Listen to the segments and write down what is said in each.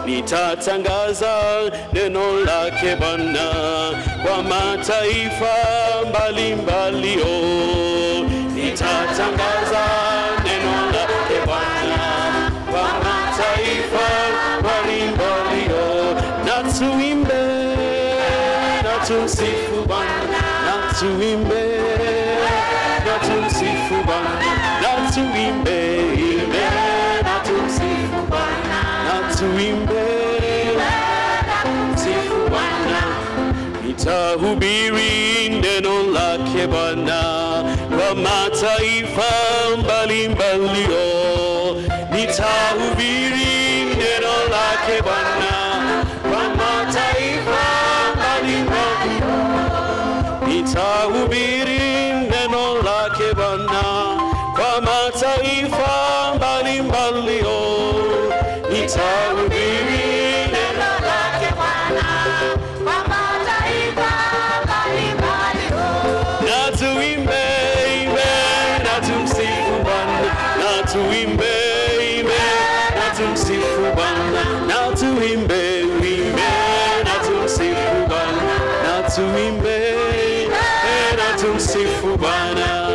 nitatangaza neno lake Bwana kwa mataifa mbalimbali. Oh, nitatangaza neno lake Bwana kwa mataifa mbalimbali. Oh, na tuimbe na tumsifu Bwana, na tuimbe na tumsifu Bwana, na tuimbe imbe na tumsifu Bwana, na tuimbe sifu Bwana, nitahubiri neno lake Bwana kwa mataifa mbalimbali. Oh, nitahubiri neno lake Bwana kwa mataifa mbalimbali. Nitahubiri neno lake Bwana kwa mataifa mbalimbali. Oh, nitahubiri neno lake na tuimbe imbe na tumsifu Bwana na tuimbe imbe na tumsifu Bwana na tuimbe imbe na tumsifu Bwana na tuimbe imbe na tumsifu Bwana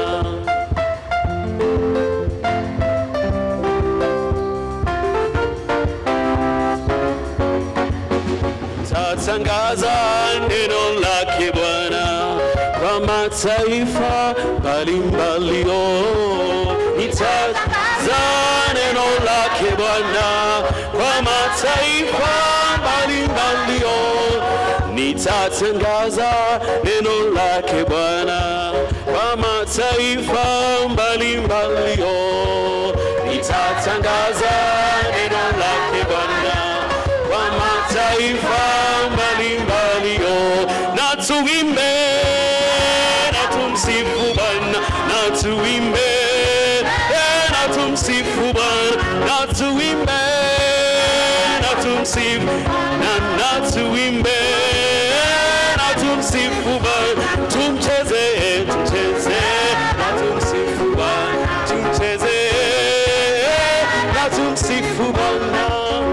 tatangaza neno lake Bwana kwa mataifa mbalimbali. Oh, nitatangaza neno lake Bwana kwa mataifa mbalimbali. Oh, nitatangaza neno lake Bwana kwa mataifa mbalimbali. Oh, nitatangaza neno lake Bwana kwa mataifa mbalimbali. Oh, na tuimbe na tumsifu Bwana, na tuimbe eh, na tumsifu Bwana, na tuimbe na tumsifu na na tuimbe na tumsifu Bwana, tumcheze tumcheze na tumsifu Bwana, tumcheze na tumsifu Bwana.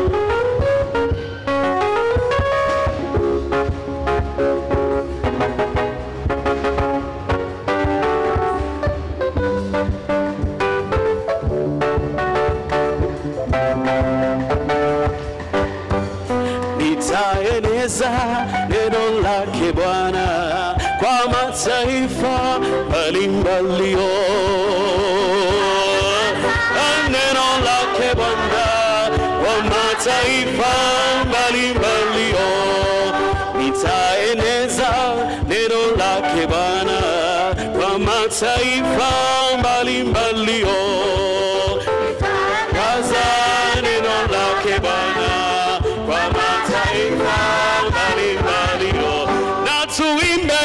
nitaeneza neno lake Bwana kwa mataifa mbalimbali. Oh, neno lake Bwana kwa mataifa mbalimbali. Oh, nitaeneza neno lake Bwana kwa mataifa mbalimbali. Oh, kaza neno lake Bwana kwa mataifa mbalimbali. Oh, na tuimbe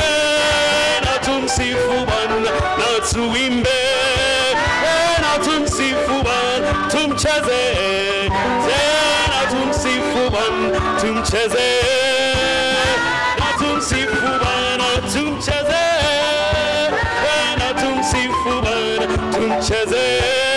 na tumsifu Bwana, na tuimbe eh, na tumsifu Bwana, tumcheze tena, tumsifu Bwana, tumcheze na tumsifu Bwana, tumcheze tena, tumsifu Bwana, tumcheze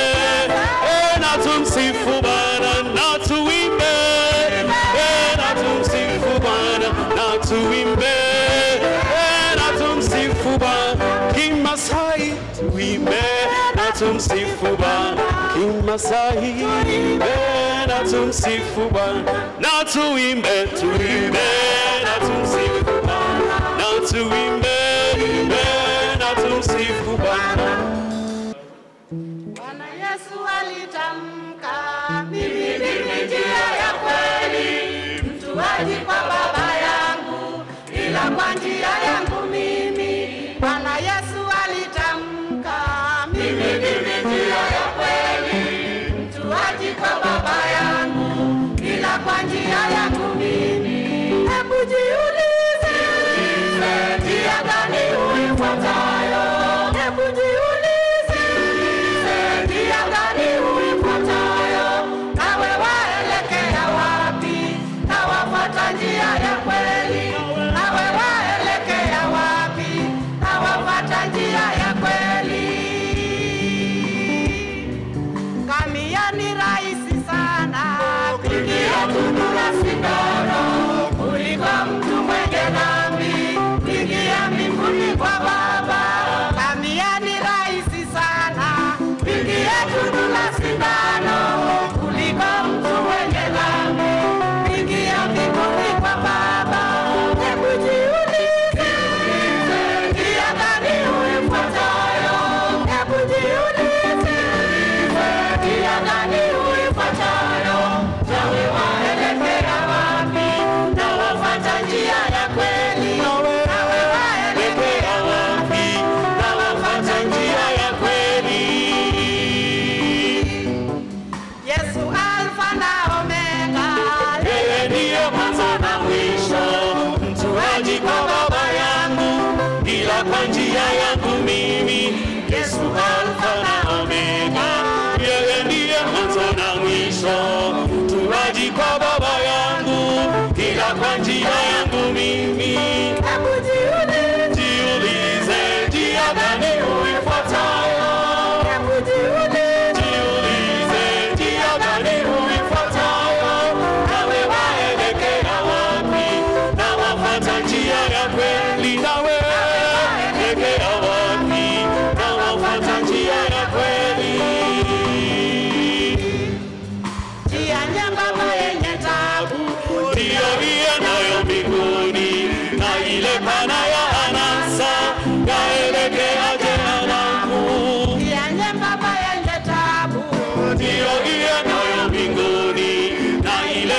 eh, na tumsifu Bwana, na tuimbe eh, na tumsifu Bwana, na tuimbe eh, na tumsifu Bwana kimasai, tuimbe na tumsifu Bwana kimasai, eh, na tumsifu Bwana, na tuimbe, tuimbe na tumsifu Bwana, na tuimbe, eh, na tumsifu Bwana. Bwana Yesu alitamka, mimi ndimi njia ya kweli, mtu haji kwa Baba yangu ila kwa njia yangu mimi. Bwana Yesu alitamka, mimi ndimi njia ya kweli, mtu haji kwa Baba yangu ila kwa njia yangu mimi. Hebu jiulize, njia gani uifuatayo? Hebu jiulize, njia gani uifuatayo? Nawe waelekea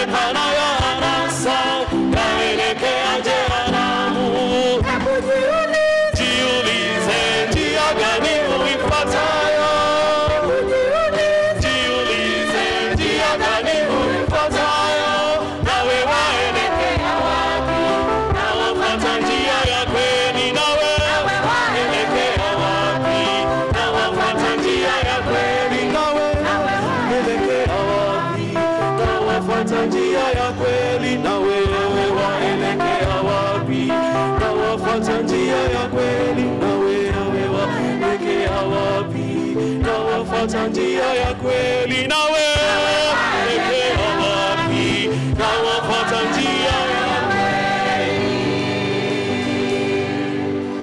tamaa ya anasa yaelekea jehanamu. Hebu jiulize, Jiulize njia gani uifuatayo, jiulize, jiulize njia gani uifuatayo, nawe waelekea wapi? Na wafuata njia ya kweli, nawe waelekea wapi? Na wafuata njia ya kweli, nawe waelekea wapi? Na wafuata njia ya kweli, na wewe waelekea wapi? Na wafuata njia ya kweli, na wewe waelekea wapi? Na wafuata njia ya kweli, na